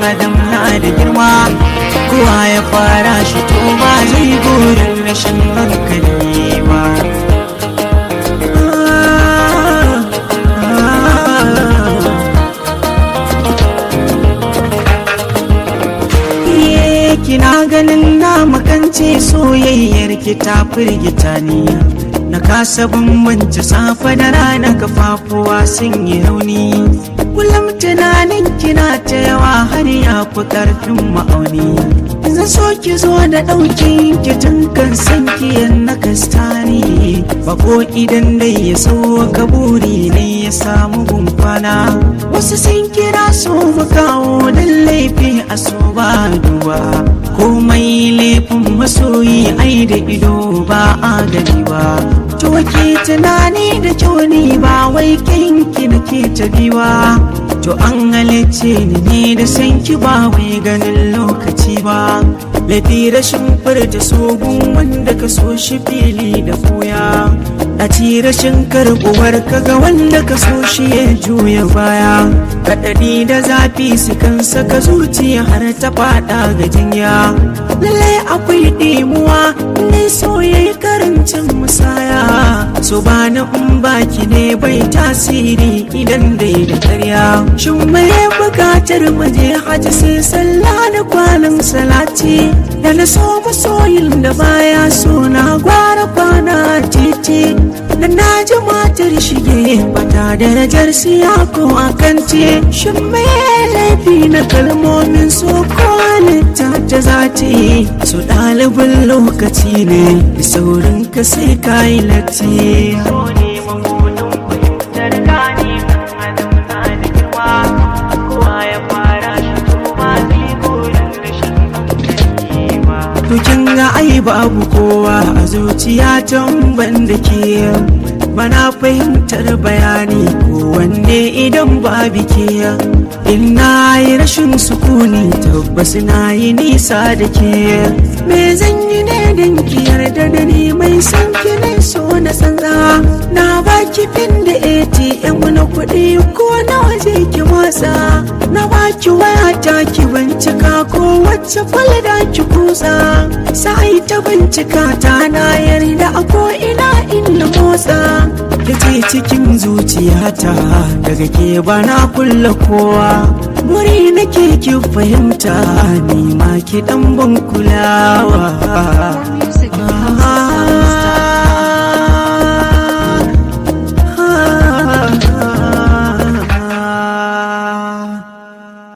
adam na da girma kowa ya fara shi to ba zai burin rashin hankali ba kina ganin na makance soyayyar ki ta firgita ni na kasa bambance safe da rana kafafuwa sun yi rauni kullum tunanin kina ta yawa har ya fi karfin ma'auni zan so ki zo da ɗauki ki tun kan san ki na kastani bako idan dai ya so kaburi ne ya samu gumfana wasu sun kira so mu kawo dan laifi a so ba duba komai laifin masoyi ai da ido ba a gani ba to ke tunani da kyau ne ba wai kinki nake ta biwa to an halicce ni ne da san ki ba wai ganin lokaci ba laifi rashin furta sogun wanda ka so shi fili da koya a ci rashin karbuwar kaga wanda ka so shi ya juya baya kaɗaɗi da zafi su kan saka zuciya har ta faɗa ga jinya lallai akwai ɗimuwa ne so ya yi karancin musaya so ba na in baki ne bai tasiri idan dai da karya shin mai bukatar muje haji sai sallah da kwanan salati da na so masoyin da baya so na gwara kwana titi da na ji matar shige bata darajar siya ko akance shin mai laifi na kalmomin so ko halitta ta zati su ɗalibin lokaci ne da saurin ka sai ka yi latti kin ga ai babu kowa a zuciya can ban da ke bana fahimtar bayani ko wanne idan babu ke in na yi rashin sukuni tabbas na yi nisa da ke me zan yi ne don ki yarda da ni mai san ki ne so na tsantsa na baki fin da atm na kuɗi ko na waje ki motsa na baki waya ta ki bincika ko wacce falda ki kusa sai ta bincika ta na yarda a ko ina inda motsa ki ce cikin zuciyata daga ke bana kulla kowa buri nake ki fahimta ni ma ki dan ban kulawa